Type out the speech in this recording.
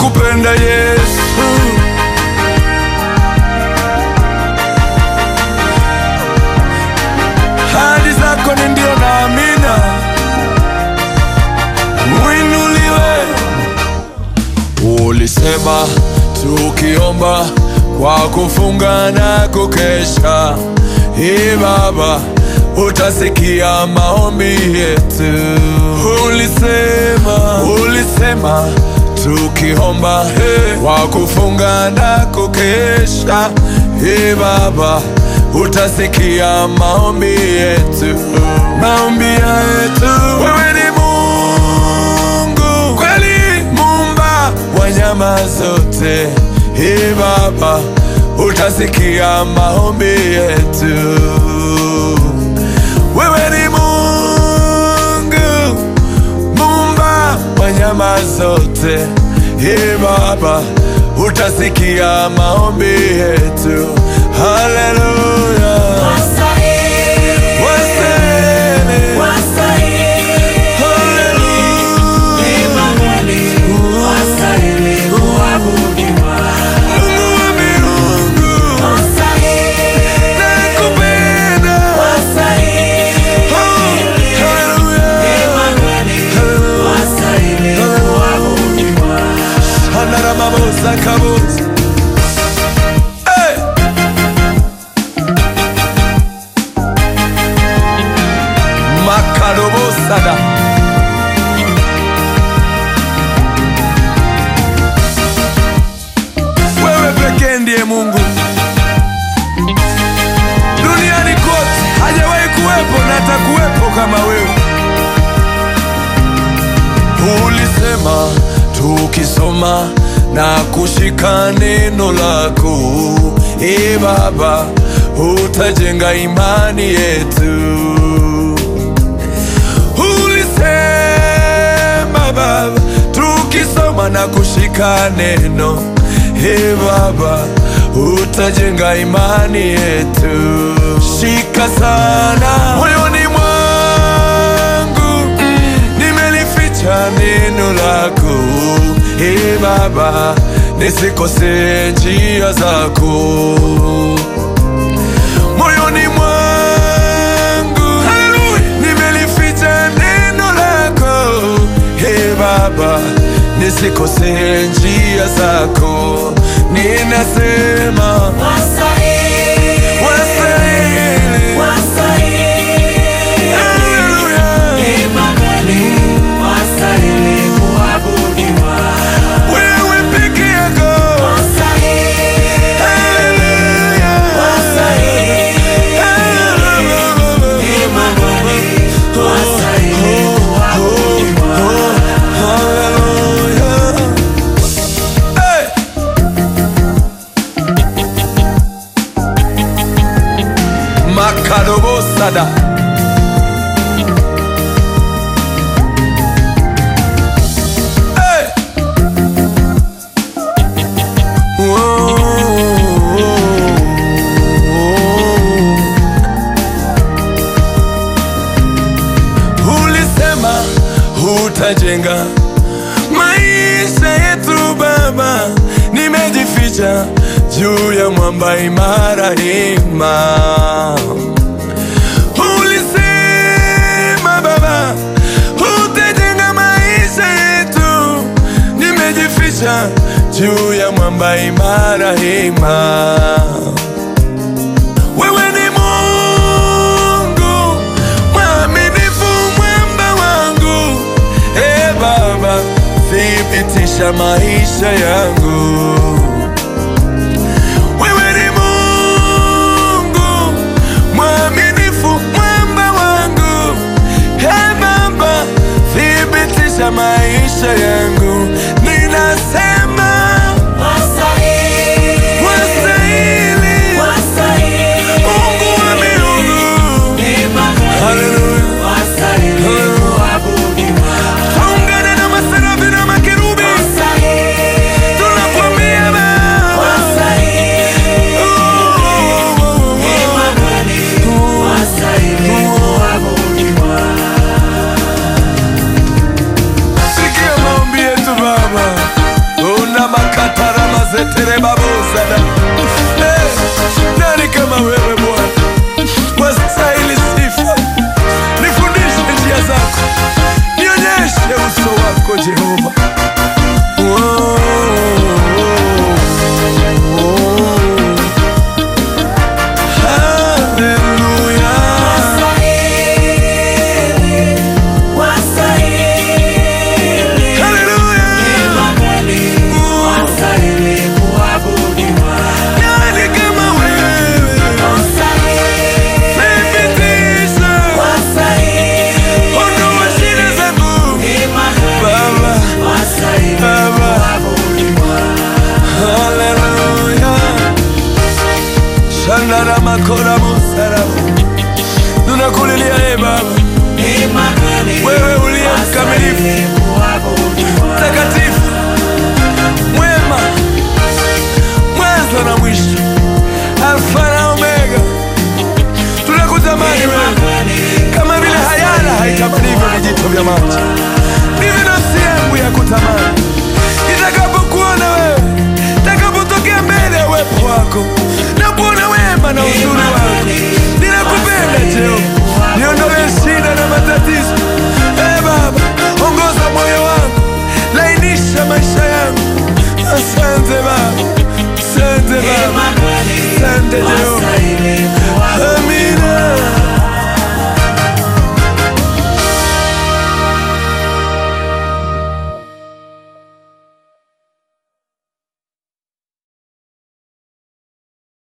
nakupenda Yesu. Hadi zako ni ndio na amina, uinuliwe. Ulisema tukiomba kwa kufunga na kukesha, Ee Baba, utasikia maombi yetu. Ulisema, ulisema tukiomba hey, kwa kufunga na kukesha, Ee Baba, utasikia maombi yetu, maombi yetu. Wewe ni Mungu kweli, muumba wanyama zote. Ee Baba, utasikia maombi yetu. Wewe ni Mungu muumba wanyama zote. Ee Baba, utasikia maombi yetu. Haleluya, Wastahili, waseme wastahili, haleluya. Emanueli, wastahili kuabudiwa. Mungu wa miungu, Wastahili, nakupenda. wastahili, Haleluya. Emanueli, wastahili kuabudiwa. Andaramabosa kabosa. Hey! Makarobosada. Wewe pekee ndiye Mungu duniani kote, hajawahi kuwepo na atakuwepo kama wewe. Ulisema tukisoma na kushika neno lako, e Baba, utajenga imani yetu. Ulisema Baba, tukisoma na kushika neno, e Baba, utajenga imani yetu. Shika sana moyoni mwangu nimelificha neno lako, e Baba, nisikose njia zako moyoni mwangu nimelificha neno lako, e Baba, nisikose njia zako. Ninasema Wastahili, wastahili, wastahili, haleluya. Emanueli, wastahili kuabudiwa. Wewe peke yako, Wastahili, haleluya, wastahili, haleluya. Emanueli, wastahili kuabudiwa. Haleluya. Hey! Makarobosada. Hey! Ulisema utajenga maisha yetu Baba, nimejificha juu ya mwamba imara hima. Ulisema Baba, utajenga maisha yetu, nimejificha juu ya mwamba imara hima. Wewe ni Mungu mwaminifu, mwamba wangu. E Baba, thibitisha maisha yangu. Wewe ni Mungu mwaminifu, mwamba wangu. E Baba, thibitisha maisha yangu. Ninasema Wastahili, wastahili, wastahili, Mungu wa miungu. Emanueli, Haleluya. wastahili kuabudiwa. Tuungane na maserafi na makerubi Wastahili, tunakwambia makora musara tunakulilia e Baba, wewe uliye mkamilifu, mtakatifu, mwema, mwanzo na mwisho, Alfa na Omega. Tunakutamani wewe kama vile hayala haitamanivyo vijito vya maji.